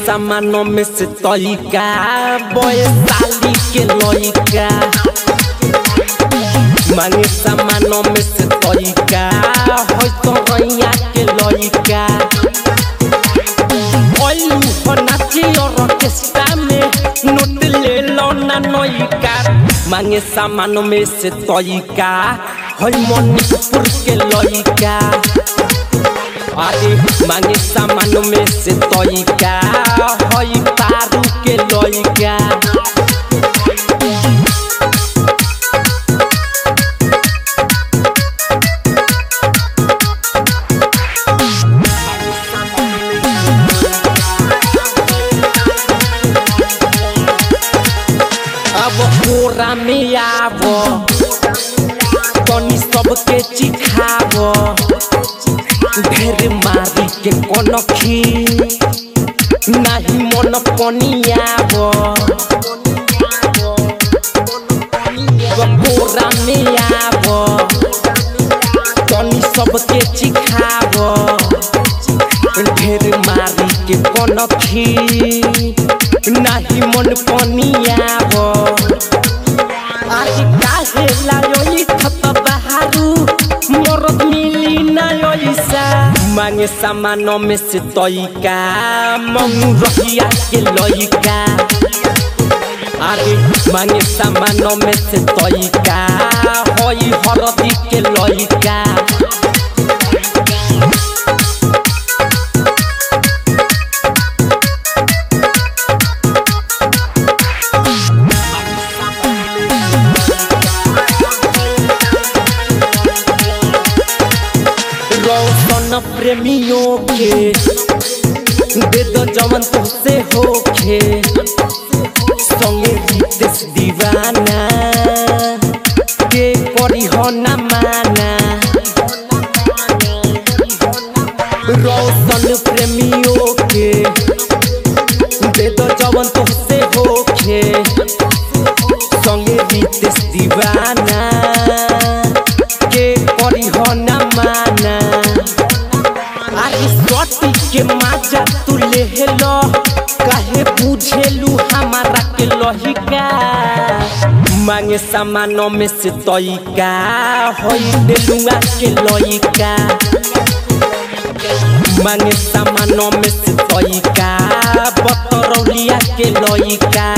सामानो में से तरीका बयसाली के लइका मांगे सामानो में से तरीका होय तो रैया के लइका ओलू हो नाची और ऑर्केस्ट्रा में नोट ले लो ना नइका मांगे सामानो में से तरीका होय मणिपुर के लइका अरे मांगे सामान में से तरीका हई पारू के लइका अब कोरा में आब तनी सबके चिखाब ढेर मारी के कनखी नाही मन पनियाब बोरा में आब तनी सबके चिखाब ढेर मारी के कनखी नाही मन पनियाब आज काहे लायोई खत बहारू मरद मिली ना योइसा मांगे सामानो में से तइका मंगू रहिया के लइका अरे मांगे सामानो में से तइका होई हरदी के लइका रौशन प्रेमियों के दे दो जवन तुझसे होखे संगे रितेश दीवाना के करी हो न माना रौशन प्रेमियों के दे दो जवन तुझसे होखे संगे रितेश दीवाना के करी हो न माना अरे सटी के माजा तू ले लो काहे बुझेलू हमारा के लहिका मांगे सामानो में से तइका होई देलुआ के लइका मांगे सामानो में से तइका बतरौलिया के लइका